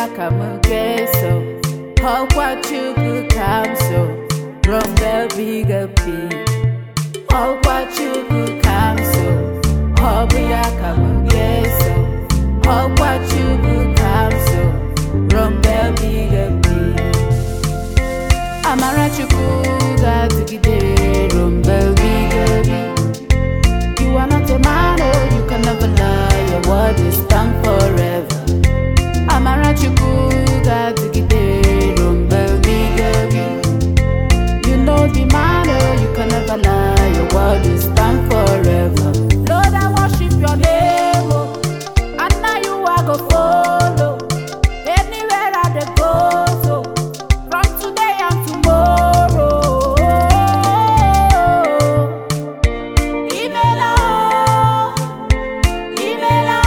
ka m ga-eso ọkwa Chukwu ka m so ruo mgbe ebighị ebi ọkwa Chukwu ka m so ọ bụ ya ka m ga-eso ọkwa Chukwu ka m so ruo mgbe ebighị ebi amara Chukwu ga-adịgide ruo mgbe ebighị ebi You are not a man, oh, you can never lie. Your word is stand forever. Amara Chukwu ga-adịgide ruo mgbe ebighị ebi. You know the man, oh, you can never lie. Your word is stand forever. Lord, I worship your name, oh, and now you are go follow. Anywhere I dey go, so from today and tomorrow. Imela, imela,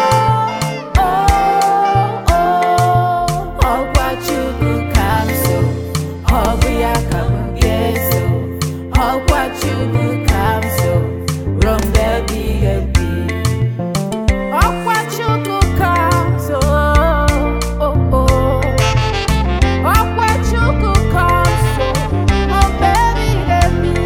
oh, oh, ọkwa Chukwu ka m so, ọ bụ ya ka m ga-eso. Ọkwa Chukwu ka m so, ruo mgbe ebighị ebi. Ọkwa Chukwu ka m so, oh, oh. Ọkwa Chukwu ka m so, ruo mgbe ebighị ebi.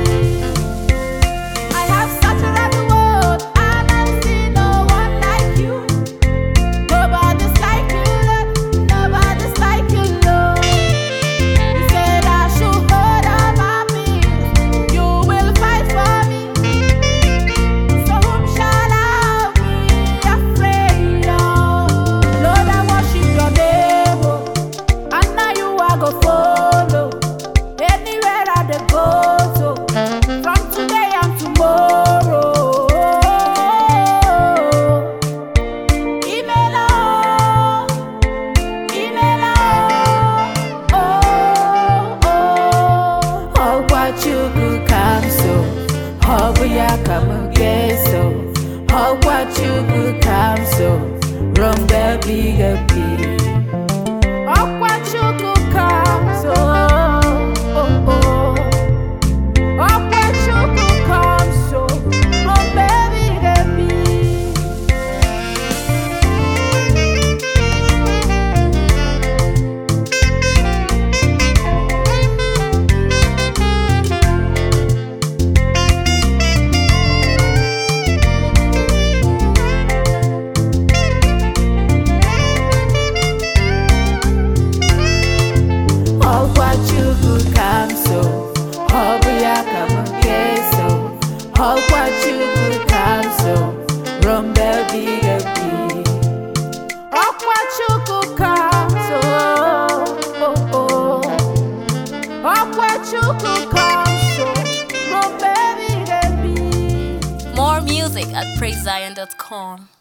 I have searched around the world and I've seen no one like you. Nobody's like you, Lord. Nobody's like you, Lord. You said I should hold on my peace. You will fight for me. So whom shall I be afraid of? Lord, I worship your name, oh, and now you are go follow. Anywhere I dey go, so from today and tomorrow. Imela, imela, oh, oh. Ọkwa Chukwu ka m so, ọ bụ ya ka m ga-eso. Ọkwa Chukwu ka m so, ruo mgbe ebighị ebi. Ọkwa Chukwu ka m so, oh, oh. Ọkwa Chukwu ka m so, ruo mgbe ebighị ebi. Ọkwa Chukwu ka m so, ọ bụ ya ka m ga-eso. Ọkwa Chukwu ka m so, ruo mgbe ebighị ebi. Ọkwa Chukwu ka m so, oh, oh. Ọkwa Chukwu ka m so, ruo mgbe ebighị ebi. More music at praisezion.com.